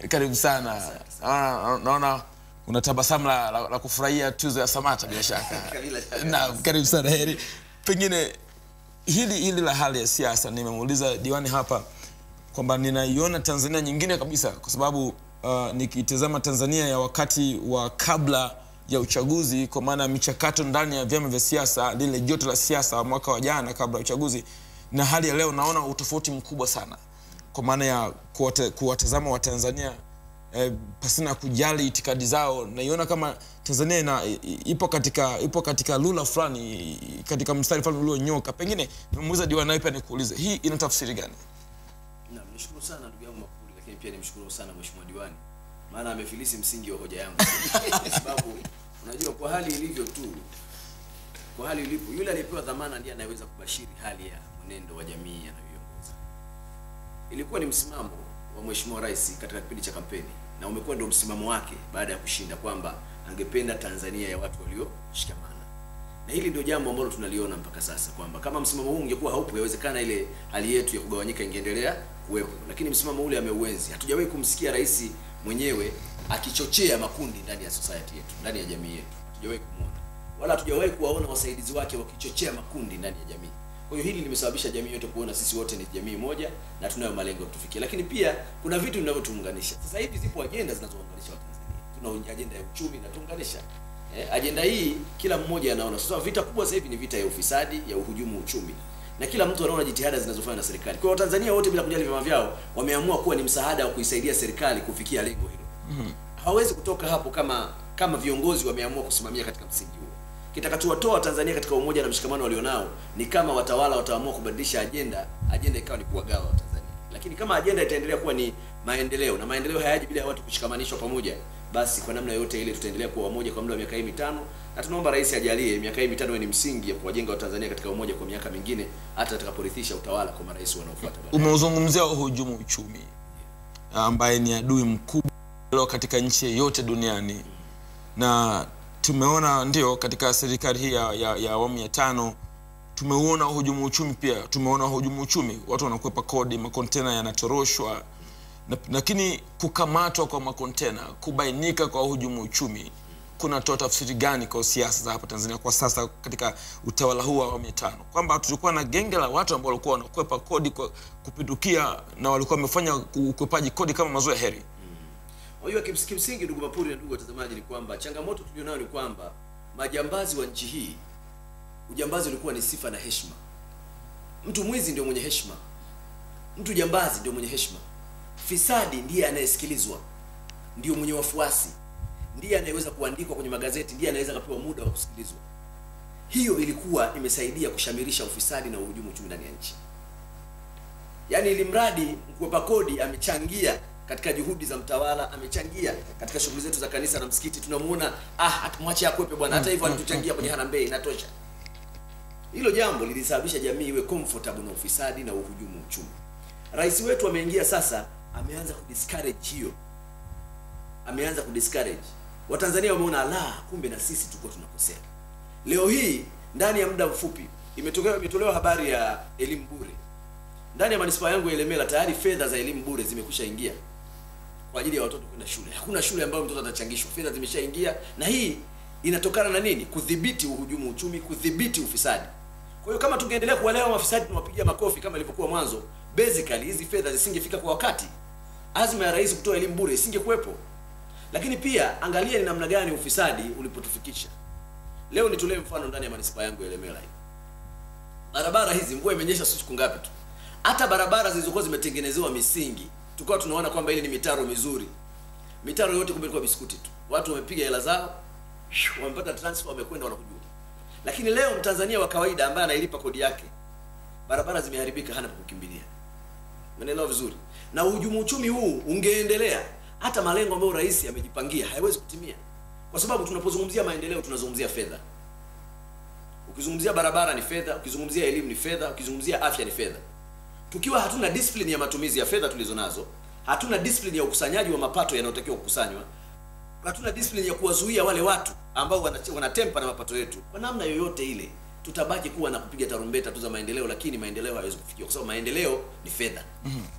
karibu sana naona naona una tabasamu la, la, la kufurahia tuzo ya samata bila shaka Bila shaka. naam karibu sana heri pengine hili hili la hali ya siasa nimemuuliza diwani hapa kwamba ninaiona tanzania nyingine kabisa kwa sababu uh, nikitazama tanzania ya wakati wa kabla ya uchaguzi kwa maana ya michakato ndani ya vyama vya siasa lile joto la siasa mwaka wa jana kabla ya uchaguzi na hali ya leo naona utofauti mkubwa sana kwa maana ya kuwata- kuwatazama watanzania eh, pasina kujali itikadi zao naiona kama tanzania ina, i- i- ipo katika ipo katika lula fulani i- katika mstari fulani ulionyoka pengine nimemuuliza diwani nawe pia nikuulize hii ina tafsiri gani Naam, nishukuru sana ndugu yangu Makuli, lakini pia nimshukuru sana mheshimiwa diwani, maana amefilisi msingi wa hoja yangu, kwa sababu unajua kwa hali ilivyo tu, kwa hali ilipo, yule aliyepewa dhamana ndiye anayeweza kubashiri hali ya mwenendo wa jamii anayoiongoza. Ilikuwa ni msimamo wa mheshimiwa rais katika kipindi cha kampeni na umekuwa ndio msimamo wake baada ya kushinda kwamba angependa Tanzania ya watu walioshikamana na hili ndio jambo ambalo tunaliona mpaka sasa kwamba kama msimamo huu ungekuwa haupo, yawezekana ile hali yetu ya kugawanyika ingeendelea kuwepo, lakini msimamo ule ameuenzi. Hatujawahi kumsikia rais mwenyewe akichochea makundi ndani ya society yetu, ndani ya jamii yetu, hatujawahi kumwona, wala hatujawahi kuwaona wasaidizi wake wakichochea makundi ndani ya jamii. Kwa hiyo hili limesababisha jamii yote kuona sisi wote ni jamii moja na tunayo malengo ya kutufikia, lakini pia kuna vitu vinavyotuunganisha. Sasa hivi zipo ajenda zinazounganisha Watanzania, tuna ajenda ya uchumi inatuunganisha Eh, ajenda hii kila mmoja anaona. Sasa vita kubwa sasa hivi ni vita ya ufisadi, ya uhujumu uchumi, na kila mtu anaona jitihada zinazofanywa na serikali. Kwa hiyo Watanzania wote bila kujali vyama vyao wameamua kuwa ni msaada wa kuisaidia serikali kufikia lengo hilo. Hawawezi kutoka hapo kama kama viongozi wameamua kusimamia katika msingi huo. Kitakachowatoa Tanzania katika umoja na mshikamano walionao ni kama watawala wataamua kubadilisha ajenda, ajenda ikawa ni kuwagawa Watanzania. Lakini kama ajenda itaendelea kuwa ni maendeleo na maendeleo hayaji bila ya watu kushikamanishwa pamoja, basi kwa namna yote ile tutaendelea kuwa wamoja kwa muda wa miaka hii mitano, na tunaomba rais ajalie miaka hii mitano iwe ni msingi ya kuwajenga Watanzania katika umoja kwa miaka mingine, hata atakaporithisha utawala kwa marais wanaofuata baadaye. umeuzungumzia uhujumu uchumi ambaye ni adui mkubwa leo katika nchi yeyote duniani na tumeona ndio katika serikali hii ya, ya, ya awamu ya tano tumeuona uhujumu uchumi pia tumeona uhujumu uchumi watu wanakwepa kodi makontena yanatoroshwa Na- lakini kukamatwa kwa makontena kubainika kwa uhujumu uchumi kunatoa tafsiri gani kwa siasa za hapa tanzania kwa sasa katika utawala huu wa awamu ya tano kwamba tulikuwa na genge la watu ambao walikuwa wanakwepa kodi kwa kupindukia na walikuwa wamefanya ukwepaji kodi kama mazoea heri Unajua kims- kimsingi, ndugu Mapuri na ndugu watazamaji, ni kwamba changamoto tulionayo ni kwamba majambazi wa nchi hii, ujambazi ulikuwa ni sifa na heshima. Mtu mwizi ndio mwenye heshima, mtu jambazi ndio mwenye heshima, fisadi ndiye anayesikilizwa, ndio mwenye wafuasi, ndiye anayeweza kuandikwa kwenye magazeti, ndiye anaweza akapewa muda wa kusikilizwa. Hiyo ilikuwa imesaidia kushamirisha ufisadi na uhujumu uchumi ndani ya nchi. Yaani ili mradi mkwepa kodi amechangia katika juhudi za mtawala, amechangia katika shughuli zetu za kanisa na msikiti. Tunamuona ah, atumwache akwepe bwana, hata hivyo alituchangia kwenye harambee, inatosha. Hilo jambo lilisababisha jamii iwe comfortable na ufisadi na uhujumu uchumi. Rais wetu ameingia sasa, ameanza kudiscourage hiyo, ameanza kudiscourage. Watanzania wameona la, kumbe na sisi tulikuwa tunakosea. Leo hii ndani ya muda mfupi imetolewa imetolewa habari ya elimu bure ndani ya manispaa yangu ya Ilemela tayari fedha za elimu bure zimekwisha ingia kwa ajili ya watoto kwenda shule. Hakuna shule ambayo mtoto atachangishwa, fedha zimeshaingia, na hii inatokana na nini? Kudhibiti uhujumu uchumi, kudhibiti ufisadi. Kwa hiyo kama tungeendelea kuwalewa mafisadi tunawapigia makofi kama ilivyokuwa mwanzo, basically hizi fedha zisingefika kwa wakati. Azma ya rais kutoa elimu bure isingekuwepo. Lakini pia angalia ni namna gani ufisadi ulipotufikisha. Leo nitolee mfano ndani ya manispaa yangu ya Ilemela hii barabara hizi mvua imenyesha siku ngapi tu hata barabara zilizokuwa zimetengenezewa misingi tukawa tunaona kwamba ile ni mitaro mizuri mitaro yote kumbe ilikuwa biskuti tu watu wamepiga hela zao wamepata transfer wamekwenda wanakujua lakini leo mtanzania wa kawaida ambaye anailipa kodi yake barabara zimeharibika hana pa kukimbilia umeelewa vizuri na uhujumu uchumi huu ungeendelea hata malengo ambayo rais amejipangia hayawezi kutimia kwa sababu tunapozungumzia maendeleo tunazungumzia fedha ukizungumzia barabara ni fedha ukizungumzia elimu ni fedha ukizungumzia afya ni fedha tukiwa hatuna discipline ya matumizi ya fedha tulizo nazo hatuna discipline ya ukusanyaji wa mapato yanayotakiwa kukusanywa hatuna discipline ya kuwazuia wale watu ambao wana- wanatempa na mapato yetu kwa namna yoyote ile tutabaki kuwa na kupiga tarumbeta tu za maendeleo lakini maendeleo hayawezi kufikiwa kwa sababu maendeleo ni fedha kwa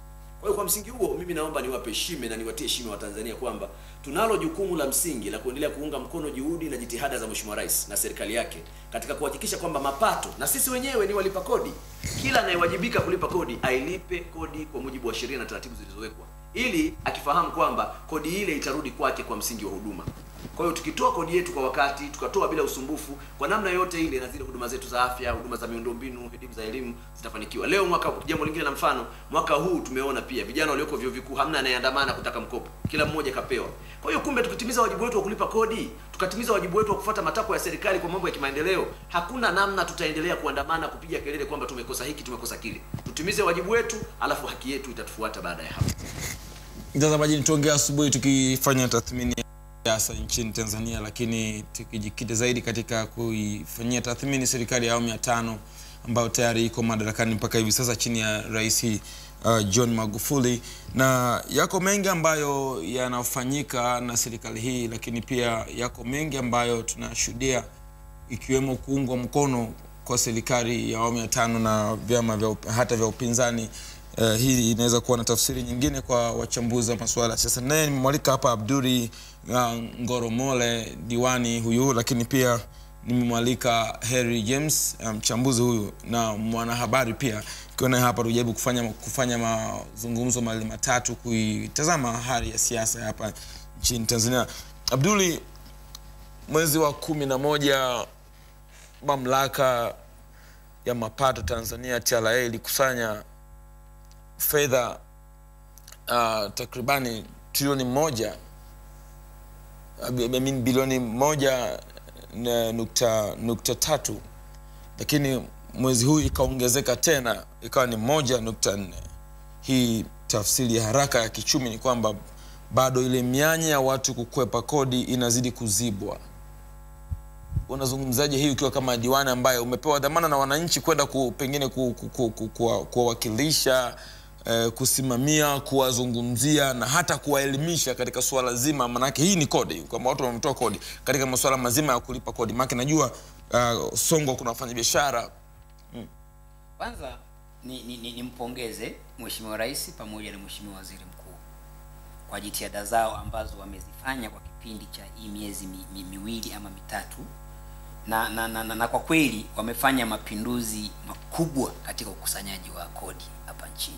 Kwa hiyo kwa msingi huo mimi naomba niwape heshima na niwatie heshima wa Tanzania kwamba tunalo jukumu la msingi la kuendelea kuunga mkono juhudi na jitihada za Mheshimiwa Rais na serikali yake katika kuhakikisha kwamba mapato na sisi wenyewe ni walipa kodi, kila anayewajibika kulipa kodi ailipe kodi kwa mujibu wa sheria na taratibu zilizowekwa, ili akifahamu kwamba kodi ile itarudi kwake kwa msingi wa huduma. Kwa hiyo tukitoa kodi yetu kwa wakati, tukatoa bila usumbufu, kwa namna yote ile, na zile huduma zetu za afya, huduma za miundombinu, elimu za elimu zitafanikiwa. Leo mwaka, jambo lingine la mfano, mwaka huu tumeona pia vijana walioko vyuo vikuu hamna anayeandamana kutaka mkopo, kila mmoja kapewa. Kwa hiyo kumbe, tukitimiza wajibu wetu wa kulipa kodi, tukatimiza wajibu wetu wa kufuata matakwa ya serikali kwa mambo ya kimaendeleo, hakuna namna tutaendelea kuandamana kupiga kelele kwamba tumekosa hiki, tumekosa kile. Tutimize wajibu wetu, alafu haki yetu itatufuata baada ya hapo. mtazamaji tuongea asubuhi tukifanya tathmini ya siasa nchini tanzania lakini tukijikita zaidi katika kuifanyia tathmini serikali ya awamu ya tano ambayo tayari iko madarakani mpaka hivi sasa chini ya rais uh, john magufuli na yako mengi ambayo yanafanyika na serikali hii lakini pia yako mengi ambayo tunashuhudia ikiwemo kuungwa mkono kwa serikali ya awamu ya tano na vyama vya up- hata vya upinzani uh, hii inaweza kuwa na tafsiri nyingine kwa wachambuzi wa masuala ya siasa naye nimemwalika hapa abduri uh, ngoromole diwani huyu lakini pia nimemwalika Harry James uh, mchambuzi um, huyu na mwanahabari pia ikiwa naye hapa tujaribu kufanya kufanya mazungumzo mawili matatu kuitazama hali ya siasa hapa nchini Tanzania. Abduli, mwezi wa kumi na moja mamlaka ya mapato Tanzania TRA ilikusanya fedha uh, takribani trilioni moja I mean, bilioni moja na nukta, nukta tatu lakini mwezi huu ikaongezeka tena ikawa ni moja nukta nne hii tafsiri ya haraka ya kichumi ni kwamba bado ile mianya ya watu kukwepa kodi inazidi kuzibwa unazungumzaje hii ukiwa kama diwani ambaye umepewa dhamana na wananchi kwenda ku, pengine kuwawakilisha ku, ku, ku, ku, eh, kusimamia kuwazungumzia na hata kuwaelimisha katika suala zima manake hii ni kodi kwamba watu wametoa kodi katika masuala mazima ya kulipa kodi maanake najua uh, songwa kuna wafanyabiashara Kwanza ni, ni, ni, nimpongeze Mheshimiwa Rais pamoja na Mheshimiwa Waziri Mkuu kwa jitihada zao ambazo wamezifanya kwa kipindi cha hii miezi mi, mi, miwili ama mitatu na na, na, na na kwa kweli wamefanya mapinduzi makubwa katika ukusanyaji wa kodi hapa nchini,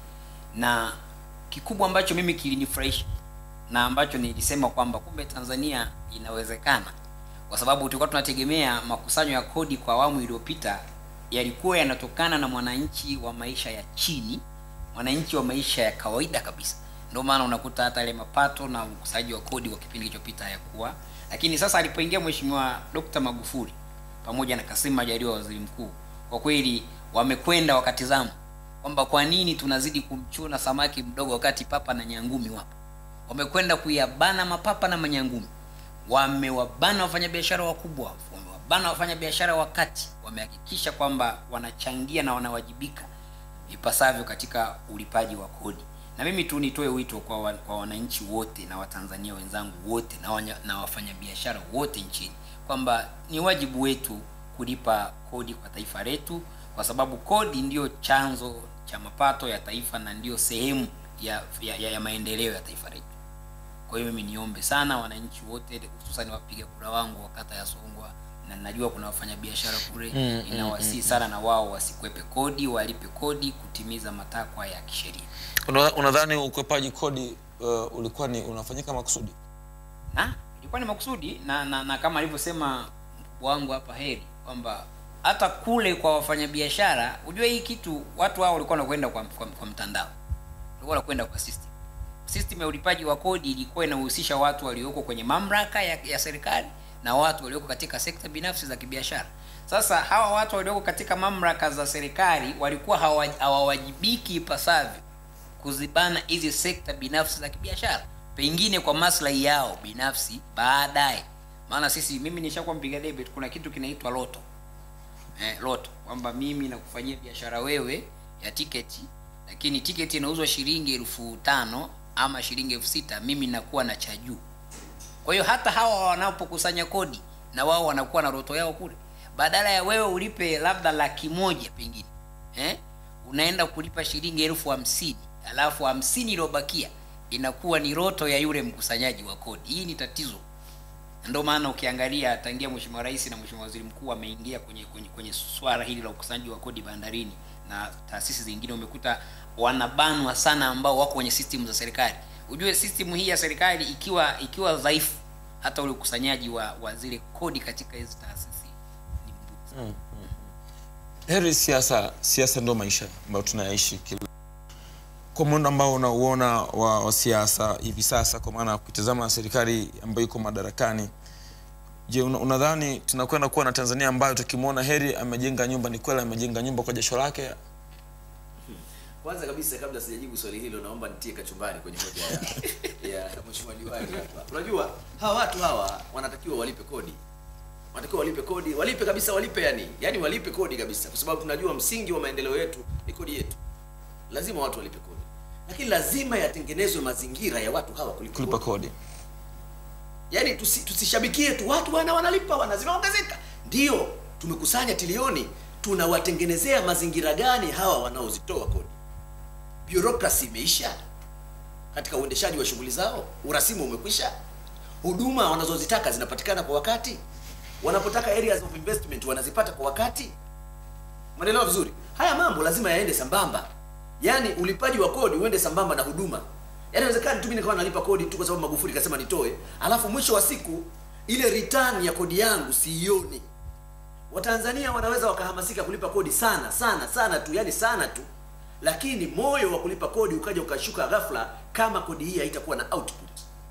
na kikubwa ambacho mimi kilinifurahisha na ambacho nilisema kwamba kumbe Tanzania inawezekana, kwa sababu tulikuwa tunategemea makusanyo ya kodi kwa awamu iliyopita yalikuwa yanatokana na mwananchi wa maisha ya chini, mwananchi wa maisha ya kawaida kabisa. Ndio maana unakuta hata ile mapato na ukusanyaji wa kodi kwa kipindi kilichopita hayakuwa, lakini sasa alipoingia Mheshimiwa Dr. Magufuli pamoja na Kassim Majaliwa waziri mkuu, kwa kweli wamekwenda wakatizama kwamba kwa nini tunazidi kumchuna samaki mdogo wakati papa na nyangumi wapo. Wamekwenda kuyabana mapapa na manyangumi, wamewabana wafanyabiashara wakubwa, wamewabana wafanyabiashara wa kati, wamehakikisha kwamba wanachangia na wanawajibika ipasavyo katika ulipaji wa kodi. Na mimi tu nitoe wito kwa, wa, kwa wananchi wote na Watanzania wenzangu wote na, wanya, na wafanyabiashara wote nchini kwamba ni wajibu wetu kulipa kodi kwa taifa letu, kwa sababu kodi ndiyo chanzo cha mapato ya taifa na ndiyo sehemu ya, ya, ya, ya maendeleo ya taifa letu. Kwa hiyo mimi niombe sana wananchi wote, hususan wapiga kura wangu wa kata ya Songwa, na najua kuna wafanyabiashara kule Mm, inawasii sana na wao wasikwepe kodi, walipe kodi kutimiza matakwa ya kisheria. Una- unadhani ukwepaji kodi uh, ulikuwa ni unafanyika makusudi na ilikuwa ni makusudi na, na, na kama alivyosema mkubwa wangu hapa Heri kwamba hata kule kwa wafanyabiashara, ujue hii kitu watu hao walikuwa wanakwenda kwa, kwa, kwa mtandao, walikuwa wanakwenda kwa system. System ya ulipaji wa kodi ilikuwa inahusisha watu walioko kwenye mamlaka ya, ya serikali na watu walioko katika sekta binafsi za kibiashara. Sasa hawa watu walioko katika mamlaka za serikali walikuwa hawa- hawawajibiki ipasavyo kuzibana hizi sekta binafsi za kibiashara, pengine kwa maslahi yao binafsi baadaye. Maana sisi, mimi nishakuwa mpiga debe, kuna kitu kinaitwa loto eh, loto kwamba mimi nakufanyia biashara wewe ya tiketi, lakini tiketi inauzwa shilingi elfu tano ama shilingi elfu sita mimi nakuwa na cha juu. Kwa hiyo hata hawa wanapokusanya kodi na wao wanakuwa na roto yao kule, badala ya wewe ulipe labda laki moja pengine eh, unaenda kulipa shilingi elfu hamsini alafu hamsini iliyobakia inakuwa ni roto ya yule mkusanyaji wa kodi hii ni tatizo ndio maana ukiangalia tangia mheshimiwa rais na mheshimiwa waziri mkuu ameingia kwenye, kwenye, kwenye swala hili la ukusanyaji wa kodi bandarini na taasisi zingine umekuta wanabanwa sana ambao wako kwenye system za serikali ujue system hii ya serikali ikiwa ikiwa dhaifu hata ule ukusanyaji wa, wa zile kodi katika hizi taasisi ni mgumu sana. heri siasa siasa ndo maisha ambayo tunayaishi kila kwa muundo ambao unauona wa, wa siasa hivi sasa kwa maana ukitazama serikali ambayo iko madarakani je una- unadhani tunakwenda kuwa na tanzania ambayo tukimwona heri amejenga nyumba ni kweli amejenga nyumba kwa jasho lake kwanza kabisa kabla sijajibu swali hilo naomba nitie kachumbari kwenye hoja ya, ya mheshimiwa diwani hapa unajua hawa watu hawa wanatakiwa walipe kodi wanatakiwa walipe kodi walipe kabisa walipe yani yani walipe kodi kabisa kwa sababu tunajua msingi wa maendeleo yetu ni kodi yetu lazima watu walipe kodi lakini lazima yatengenezwe mazingira ya watu hawa kulipa kulipa kodi kodi yaani tusi, tusishabikie tu watu wana wanalipa wana zimeongezeka ndio tumekusanya trilioni tunawatengenezea mazingira gani hawa wanaozitoa kodi bureaucracy imeisha katika uendeshaji wa shughuli zao urasimu umekwisha huduma wanazozitaka zinapatikana kwa wakati wanapotaka areas of investment wanazipata kwa wakati umeelewa vizuri haya mambo lazima yaende sambamba yaani ulipaji wa kodi uende sambamba na huduma yaani inawezekana tu mimi nikawa nalipa kodi tu kwa sababu magufuli kasema nitoe alafu mwisho wa siku ile return ya kodi yangu siioni watanzania wanaweza wakahamasika kulipa kodi sana sana sana tu yani sana tu lakini moyo wa kulipa kodi ukaja ukashuka ghafla kama kodi hii haitakuwa na output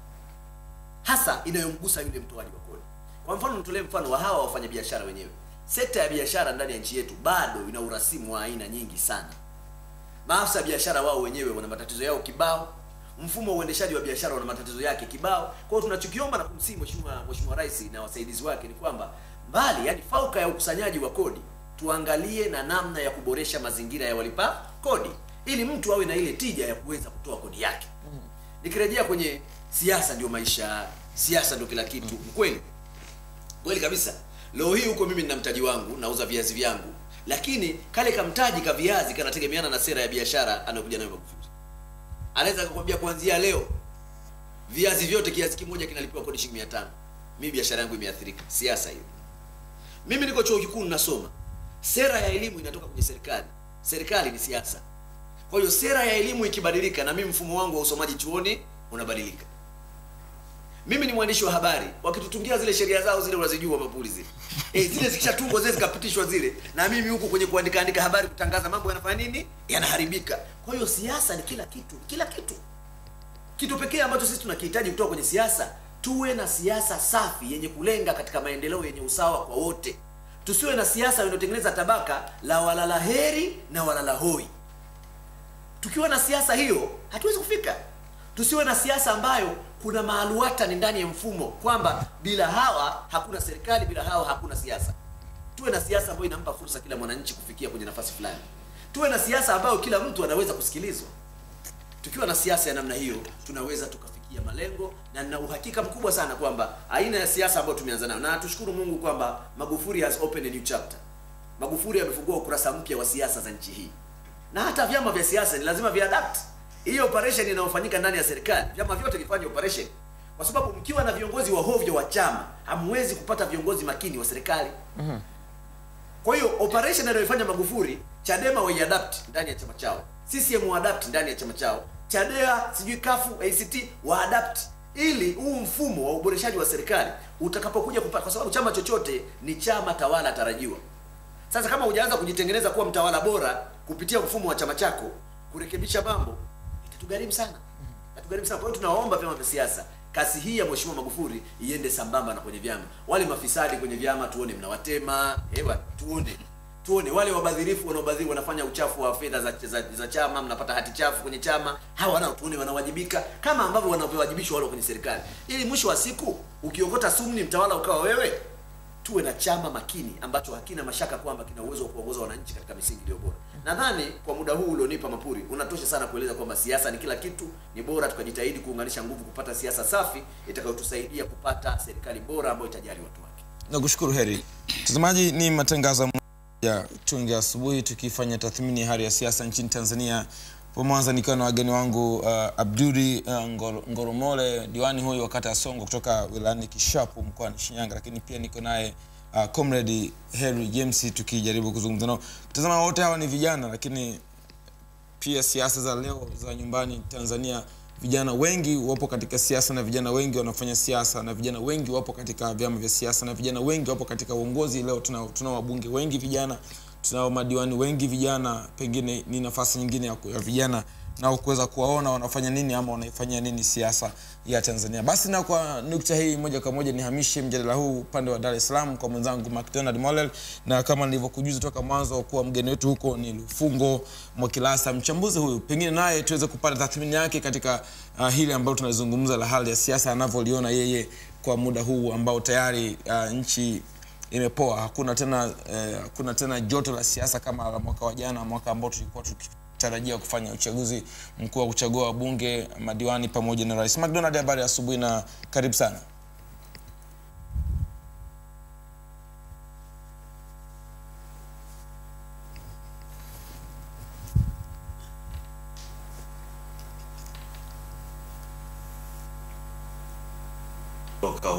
hasa inayomgusa yule mtoaji wa kodi kwa mfano nitolee mfano wa hawa wafanyabiashara wenyewe sekta ya biashara ndani ya nchi yetu bado ina urasimu wa aina nyingi sana maafisa ya biashara wao wenyewe wana matatizo yao kibao mfumo wa uendeshaji wa biashara una matatizo yake kibao kwa hiyo tunachokiomba na kumsihi mheshimiwa mheshimiwa rais na wasaidizi wake ni kwamba mbali yani fauka ya ukusanyaji wa kodi tuangalie na namna ya kuboresha mazingira ya walipa kodi ili mtu awe na ile tija ya kuweza kutoa kodi yake nikirejea kwenye siasa ndio maisha siasa ndio kila kitu kweli kweli kabisa leo hii huko mimi nina mtaji wangu nauza viazi vyangu lakini kale kamtaji ka viazi kanategemeana na sera ya biashara anayokuja nayo magufuli anaweza akakwambia kuanzia leo viazi vyote kiazi kimoja kinalipiwa kodi shilingi mia tano mimi biashara yangu imeathirika siasa hiyo mimi niko chuo kikuu ninasoma sera ya elimu inatoka kwenye serikali serikali ni siasa kwa hiyo sera ya elimu ikibadilika na mimi mfumo wangu wa usomaji chuoni unabadilika mimi ni mwandishi wa habari wakitutungia zile sheria zao zile unazijua mapuli zile e, zile zikishatungwa zile zikapitishwa zile na mimi huku kwenye kuandika andika habari kutangaza mambo yanafanya nini yanaharibika kwa hiyo siasa ni kila kitu kila kitu kitu pekee ambacho sisi tunakihitaji kutoka kwenye siasa tuwe na siasa safi yenye kulenga katika maendeleo yenye usawa kwa wote tusiwe na siasa inayotengeneza tabaka la walala heri na walala hoi tukiwa na siasa hiyo hatuwezi kufika tusiwe na siasa ambayo kuna maaluata ni ndani ya mfumo kwamba bila hawa hakuna serikali bila hawa hakuna siasa tuwe na siasa ambayo inampa fursa kila mwananchi kufikia kwenye nafasi fulani tuwe na siasa ambayo kila mtu anaweza kusikilizwa tukiwa na siasa ya namna hiyo tunaweza tukafikia malengo na nina uhakika mkubwa sana kwamba aina ya siasa ambayo tumeanza nayo na tushukuru mungu kwamba magufuli has opened a new chapter magufuli amefungua ukurasa mpya wa siasa za nchi hii na hata vyama vya siasa ni lazima viadapt hii operation inayofanyika ndani ya serikali vyama vyote vifanye operation kwa sababu mkiwa na viongozi wa hovyo wa chama hamwezi kupata viongozi makini wa serikali kwa hiyo operation anayoifanya Magufuli, Chadema waiadapt ndani ya chama chao, CCM waadapt ndani ya chama chao, Chadea sijui kafu ACT waadapt ili huu mfumo wa uboreshaji wa serikali utakapokuja kupata, kwa sababu chama chochote ni chama tawala tarajiwa. Sasa kama hujaanza kujitengeneza kuwa mtawala bora kupitia mfumo wa chama chako, kurekebisha mambo itatugharimu sana, itatugharimu sana. Kwa hiyo tunawaomba vyama vya siasa kasi hii ya Mheshimiwa Magufuli iende sambamba na kwenye vyama. Wale mafisadi kwenye vyama tuone mnawatema, ewa tuone tuone wale wabadhirifu wanaobadhiri wanafanya uchafu wa fedha za, za, za chama, mnapata hati chafu kwenye chama, hawa nao tuone wanawajibika kama ambavyo wanavyowajibishwa wale kwenye serikali, ili mwisho wa siku ukiokota sumni mtawala ukawa wewe. Tuwe na chama makini ambacho hakina mashaka kwamba kina uwezo wa kuongoza wananchi katika misingi iliyo bora. Nadhani kwa muda huu ulionipa Mapuri unatosha sana kueleza kwamba siasa ni kila kitu. Ni bora tukajitahidi kuunganisha nguvu kupata siasa safi itakayotusaidia kupata serikali bora ambayo itajali watu wake. nakushukuru heri mtazamaji ni matangazo ya tunge asubuhi tukifanya tathmini ya hali ya siasa nchini tanzania po Mwanza nikiwa na wageni wangu uh, Abduli uh, Ngor- Ngoromole, diwani huyu wa kata ya Songo kutoka wilayani Kishapu mkoani Shinyanga, lakini pia niko naye uh, comrade Henry James tukijaribu kuzungumza nao. Tazama, wote hawa ni vijana, lakini pia siasa za leo za nyumbani Tanzania, vijana wengi wapo katika siasa na vijana wengi wanafanya siasa na vijana wengi wapo katika vyama vya siasa na vijana wengi wapo katika uongozi. Leo tunao tunao wabunge wengi vijana, tunao madiwani wengi vijana. Pengine ni nafasi nyingine ya, ku- ya vijana nao kuweza kuwaona wanafanya nini ama wanaifanyia nini siasa ya Tanzania. Basi na kwa nukta hii moja kwa moja nihamishe mjadala huu upande wa Dar es Salaam kwa mwenzangu McDonald Molel, na kama nilivyokujuza toka mwanzo kuwa mgeni wetu huko ni Lufungo Mwakilasa, mchambuzi huyu, pengine naye tuweze kupata tathmini yake katika uh, hili ambalo tunalizungumza la hali ya siasa anavyoliona yeye kwa muda huu ambao tayari uh, nchi imepoa. Hakuna tena eh, hakuna tena joto la siasa kama la mwaka wa jana, mwaka ambao tulikuwa tukitarajia kufanya uchaguzi mkuu wa kuchagua wabunge, madiwani pamoja na rais. McDonald, habari ya asubuhi na karibu sana. Toka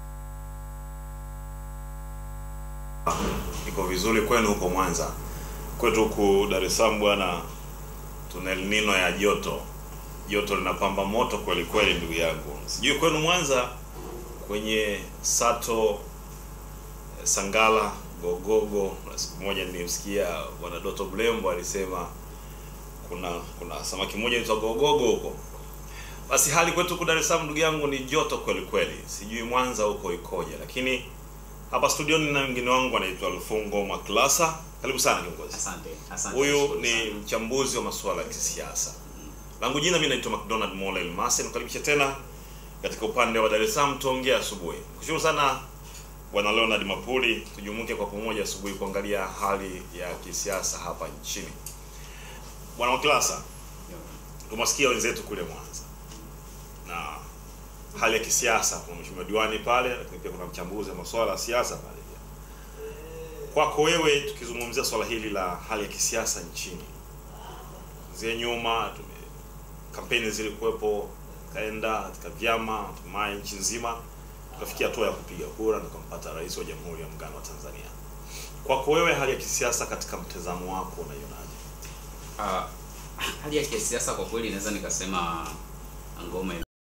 iko vizuri kwenu huko Mwanza. Kwetu huku Dar es Salaam bwana, tuna El Nino ya joto. Joto linapamba moto kweli kweli, ndugu yangu. Sijui kwenu Mwanza kwenye Sato eh, Sangala Gogogo, na siku moja nilimsikia bwana Doto Blembo alisema kuna kuna samaki mmoja anaitwa Gogogo huko basi hali kwetu huku Dar es Salaam ndugu yangu ni joto kweli kweli, sijui Mwanza huko ikoje, lakini hapa studioni na mgeni wangu anaitwa Lufungo Maklasa. Karibu sana kiongozi. Asante, asante. Huyu Nashukuru ni sana. mchambuzi wa masuala ya kisiasa. Langu jina mimi naitwa McDonald Mola Elmasi, nikukaribisha tena katika upande wa Dar es Salaam, tuongee asubuhi. Kushukuru sana bwana Leonard Mapuli, tujumuike kwa pamoja asubuhi kuangalia hali ya kisiasa hapa nchini. Bwana Maklasa, tumewasikia wenzetu kule Mwanza na hali ya kisiasa, kuna mheshimiwa diwani pale, lakini pia kuna mchambuzi wa masuala ya siasa pale pia. Kwako wewe, tukizungumzia swala hili la hali ya kisiasa nchini, zie nyuma tume kampeni zilikuwepo, kaenda katika vyama, hatimaye nchi nzima tukafikia hatua ya kupiga kura na tukampata rais wa Jamhuri ya Muungano wa Tanzania. Kwako wewe, hali ya kisiasa katika mtazamo wako unaionaje? Ah, hali ya kisiasa kwa kweli naweza nikasema ngoma